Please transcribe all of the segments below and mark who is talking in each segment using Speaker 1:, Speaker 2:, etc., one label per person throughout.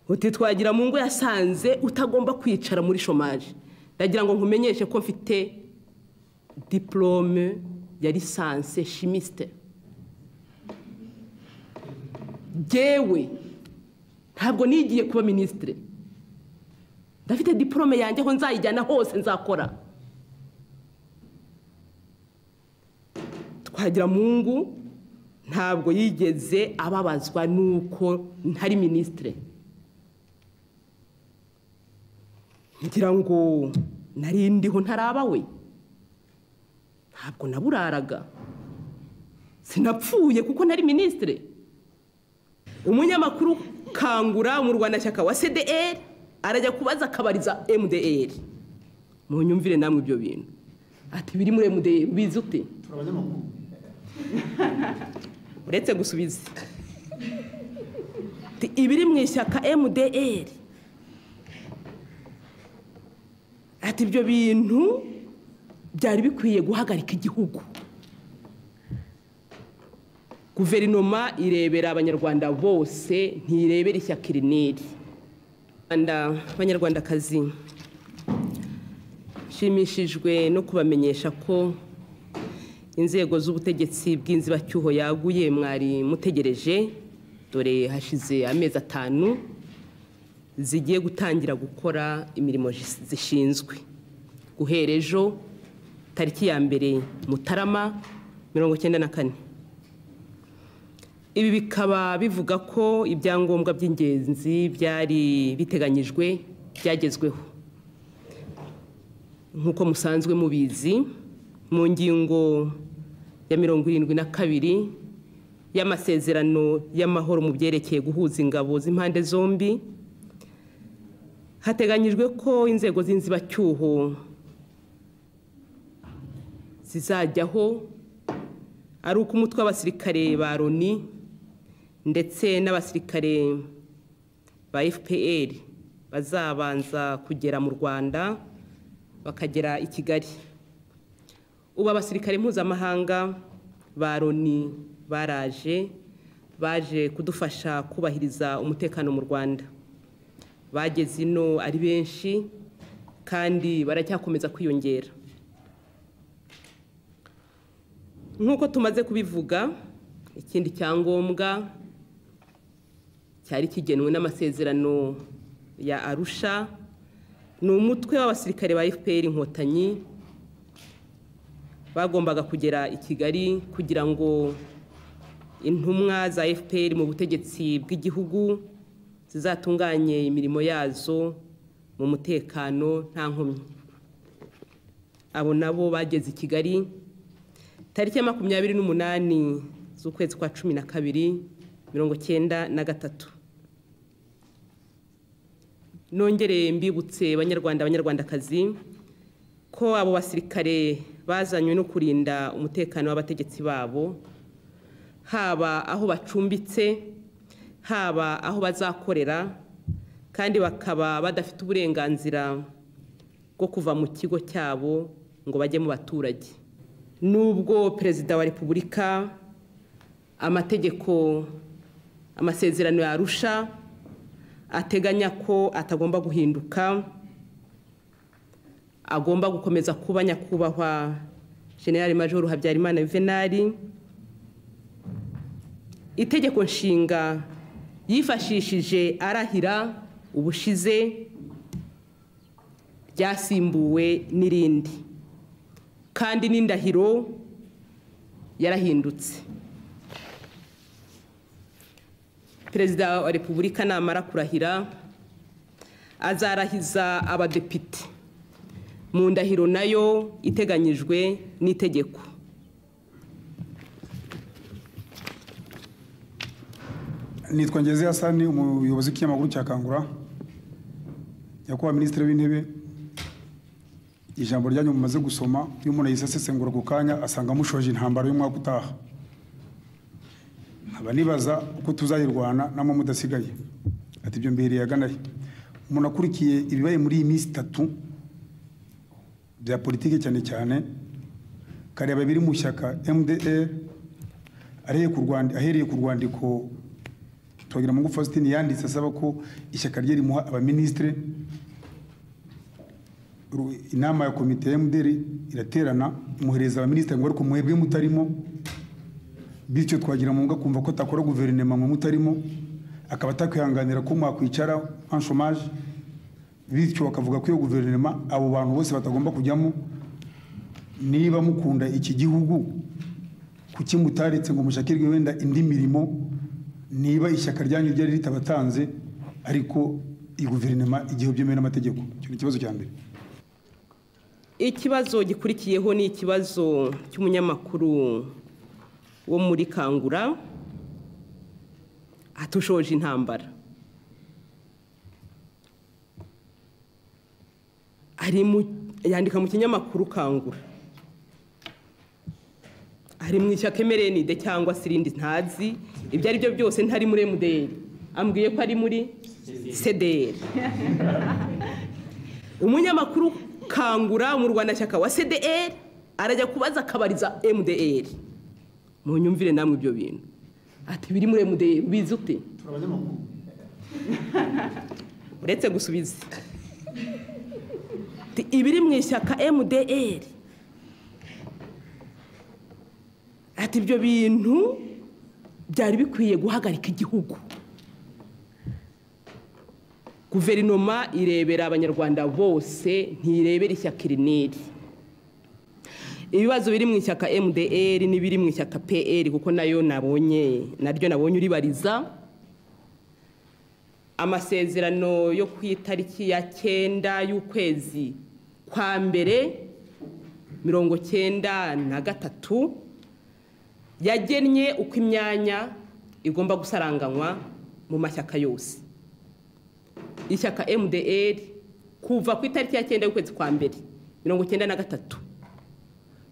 Speaker 1: uti twagira mu ngo yasanze utagomba kwicara muri shomaje ndagira ngo nkumenyeshe ko mfite diporome ya lisanse shimisite ngewe ntabwo nigiye kuba minisitire ndafite diporome yanjye aho nzayijyana hose nzakora twagira mu ngo ntabwo yigeze ababazwa n'uko ntari minisitire ngira ngo narindiho ntaraba we ntabwo naburaraga sinapfuye kuko nari minisitire umunyamakuru kangura mu rwandashyaka wa cdr arajya kubaza akabariza mdr mu nyumvire namwe ibyo bintu ati biri muri mdr ubizi ute uretse gusubiza ibiri mu ishyaka mdr ati ibyo bintu byari bikwiye guhagarika igihugu guverinoma irebera abanyarwanda bose ntirebera ishyaka iri n'iri abanyarwandakazi nshimishijwe no kubamenyesha ko inzego z'ubutegetsi bw'inzibacyuho yaguye mwari mutegereje dore hashize amezi atanu zigiye gutangira gukora imirimo zishinzwe guhera ejo tariki ya mbere mutarama mirongo icyenda na kane ibi bikaba bivuga ko ibyangombwa by'ingenzi byari biteganyijwe byagezweho nk'uko musanzwe mubizi mu ngingo ya mirongo irindwi na kabiri y'amasezerano y'amahoro mu byerekeye guhuza ingabo z'impande zombi hateganyijwe ko inzego z'inzibacyuho zizajyaho ari uko umutwe w'abasirikare ba loni ndetse n'abasirikare ba fpr bazabanza kugera mu rwanda bakagera i kigali ubu abasirikare mpuzamahanga ba loni baraje baje kudufasha kubahiriza umutekano mu rwanda bageze ino ari benshi kandi baracyakomeza kwiyongera nk'uko tumaze kubivuga ikindi cyangombwa cyari kigenwe n'amasezerano ya arusha ni umutwe w'abasirikare ba fpr inkotanyi bagombaga kugera i kigali kugira ngo intumwa za fpr mu butegetsi bw'igihugu zizatunganye imirimo yazo mu mutekano nta nkomyi abo nabo bageze i kigali tariki ya makumyabiri n'umunani z'ukwezi kwa cumi na kabiri mirongo cyenda na gatatu nongere mbibutse abanyarwanda abanyarwandakazi ko abo basirikare bazanywe no kurinda umutekano w'abategetsi babo haba aho bacumbitse haba aho bazakorera kandi bakaba badafite uburenganzira bwo kuva mu kigo cyabo ngo bajye mu baturage nubwo perezida wa repubulika amategeko amasezerano yarusha ateganya ko atagomba guhinduka agomba gukomeza kuba nyakubahwa generale majoro habyarimana venali itegeko nshinga yifashishije arahira ubushize ryasimbuwe n'irindi kandi n'indahiro yarahindutse perezida wa repubulika namara kurahira azarahiza abadepite mu ndahiro nayo iteganyijwe n'itegeko
Speaker 2: nitwa ngeze hasani umuyobozi w'ikinyamakuru cya kangura nyakubahwa minisitiri w'intebe ijambo ryanyu mumaze gusoma iyo umuntu yisesengura ku kanya asanga mushoje intambara y'umwaka utaha nkaba nibaza uko tuzayirwana namo mudasigaye ati ibyo mbihereye aganayo umuntu akurikiye ibibaye muri iyi minsi itatu bya politiki cyane cyane kareba biri mu shyaka mda ahereye ku rwandiko twagiramungu faustin yanditse asaba ko ishyaka rye rimuha abaminisitire Ru- inama ya komite ya mdr iraterana imuhereza abaminisitiri ngo ariko mwebwe mutarimo bityo twagira munga kumva ko atakora guverinoma mu mutarimo akaba atakwihanganira ko mwakwicara en chômage bityo bakavuga ko iyo guverinoma abo bantu bose batagomba kujyamo niba mukunda iki gihugu kuki mutaretse ngo mushakirwe wenda indi mirimo niba ishyaka ryanyu ryari ritabatanze ariko iyi guverinoma igihe byemewe n'amategeko icyo ni ikibazo cya mbere
Speaker 1: ikibazo gikurikiyeho ni ikibazo cy'umunyamakuru wo muri kangura atushoje intambara ari mu yandika mu kinyamakuru kangura ari mu ishyaka emerenide cyangwa se irindi ntazi ibyo ari byo byose ntari muri emuderi ambwiye ko ari muri sederi umunyamakuru kangura mu rwandashyaka wa cdr arajya kubaza akabariza mdr mu nyumvire namwe ibyo bintu ati biri muri mdr ubizi ute uretse gusubiza Ati, ibiri mu ishyaka mdr ati ibyo bintu byari bikwiye guhagarika igihugu guverinoma irebera abanyarwanda bose ntirebera ishyaka iri n'iri ibibazo biri mu ishyaka mdr n'ibiri mu ishyaka pr kuko nayo nabonye naryo nabonye uribariza amasezerano yo ku itariki ya cyenda y'ukwezi kwa mbere mirongo cyenda na gatatu yagennye uko imyanya igomba gusaranganywa mu mashyaka yose ishyaka mdr kuva ku itariki ya cyenda y'ukwezi kwa mbere mirongo cyenda na gatatu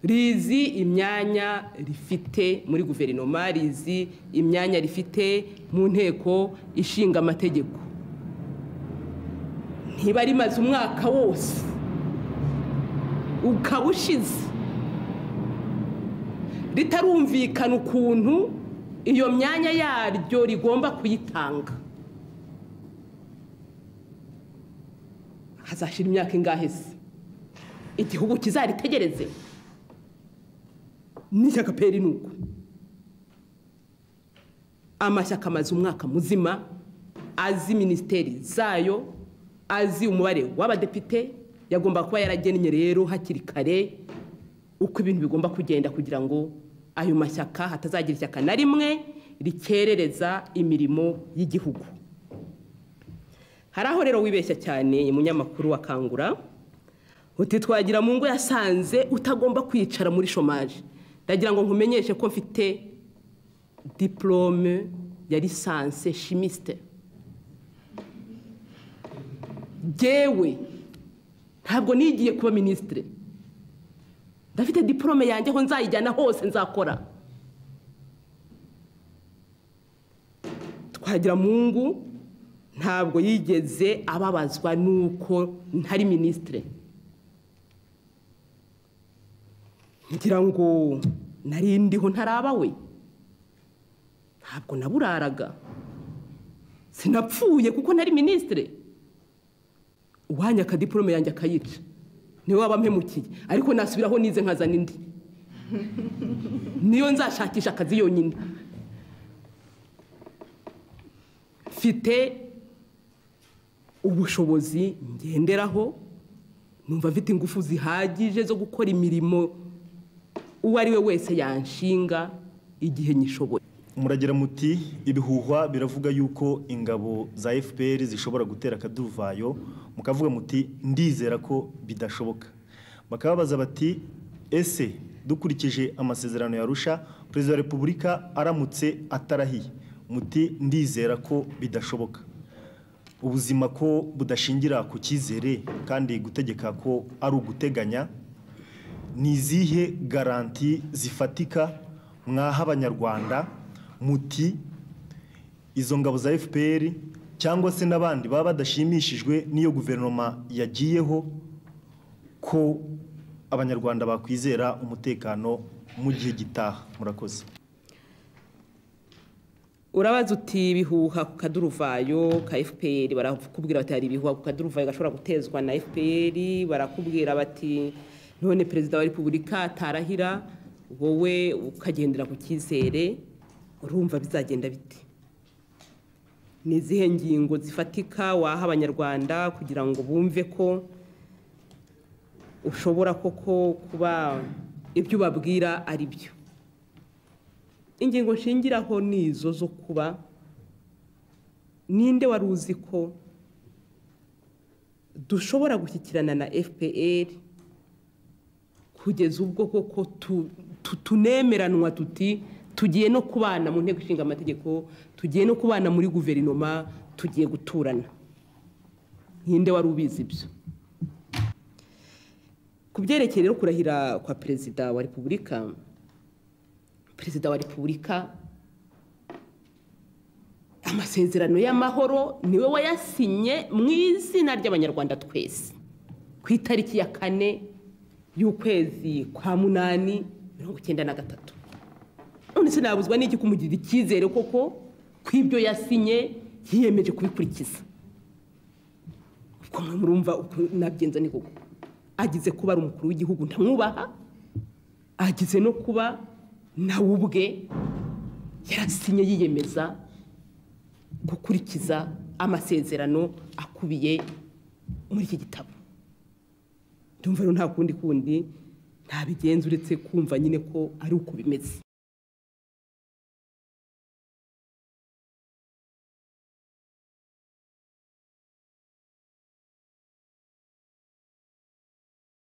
Speaker 1: rizi imyanya rifite muri guverinoma rizi imyanya rifite mu nteko ishinga amategeko ntiba rimaze umwaka wose ukaba ushize ritarumvikana ukuntu iyo myanya yaryo rigomba kuyitanga hazashira imyaka ingahe se igihugu kizaritegereze n'ishyaka peri ni uko amashyaka amaze umwaka muzima azi minisiteri zayo azi umubare w'abadepite yagomba kuba yaragennye rero hakiri kare uko ibintu bigomba kugenda kugira ngo ayo mashyaka hatazagira ishyaka na rimwe rikerereza imirimo y'igihugu hari aho rero wibeshya cyane umunyamakuru wa kangura uti twagira mu ngo yasanze utagomba kwicara muri shomaje ndagira ngo nkumenyeshe ko mfite diporome ya lisanse shimisite yewe ntabwo nigiye kuba minisitire ndafite diporome yanjye aho nzayijyana hose nzakora twagira mu ngo ntabwo yigeze ababazwa nuko ntari minisitire ngira ngo narindiho ntaraba we ntabwo naburaraga sinapfuye kuko ntari minisitire uwanya akadiporome yanjye akayica niwe waba ampemukiye ariko nasubiraho nize nkazana indi niyo nzashakisha akazi yonyine mfite ubushobozi ngenderaho numva afite ingufu zihagije zo gukora imirimo uwo ari we wese yanshinga igihe nyishoboye
Speaker 3: muragira muti ibihuhwa biravuga yuko ingabo za fpr zishobora gutera akaduruvayo mukavuga muti ndizera ko bidashoboka bakababaza bati ese dukurikije amasezerano yarusha perezida wa repubulika aramutse atarahiye muti ndizera ko bidashoboka ubuzima ko budashingira ku cyizere kandi gutegeka ko ari uguteganya ni izihe garanti zifatika mwaha abanyarwanda muti izo ngabo za fpr cyangwa se n'abandi baba badashimishijwe n'iyo guverinoma yagiyeho ko abanyarwanda bakwizera umutekano mu gihe gitaha murakoze
Speaker 1: urabaza uti ibihuha ku kaduruvayo ka fpr barakubwira bati hari ibihuha ku kaduruvayo gashobora gutezwa na fpr barakubwira bati none perezida wa repubulika atarahira wowe ukagendera ku cyizere urumva bizagenda bite ni izihe ngingo zifatika waha abanyarwanda kugira ngo bumve ko ushobora koko kuba ibyo ubabwira ari byo ingingo nshingiraho ni izo zo kuba ninde wari uzi ko dushobora gushyikirana na fpr kugeza ubwo koko tunemeranwa tuti tugiye no kubana mu nteko ishinga amategeko tugiye no kubana muri guverinoma tugiye guturana ninde wari ubizi ibyo ku byerekeye rero kurahira kwa perezida wa repubulika perezida wa repubulika amasezerano y'amahoro niwe wayasinye mu izina ry'abanyarwanda twese ku itariki ya kane y'ukwezi kwa munani mirongo icyenda na gatatu none se nabuzwa n'iki kumugirira icyizere koko ko ibyo yasinye yiyemeje kubikurikiza ubwo murumva nabigenza ni koko agize kuba ari umukuru w'igihugu ntamwubaha agize no kuba nawe ubwe yarasinye yiyemeza gukurikiza amasezerano akubiye muri iki gitabo ndumva rero nta kundi kundi ntabigenza uretse kumva nyine ko ari uko bimeze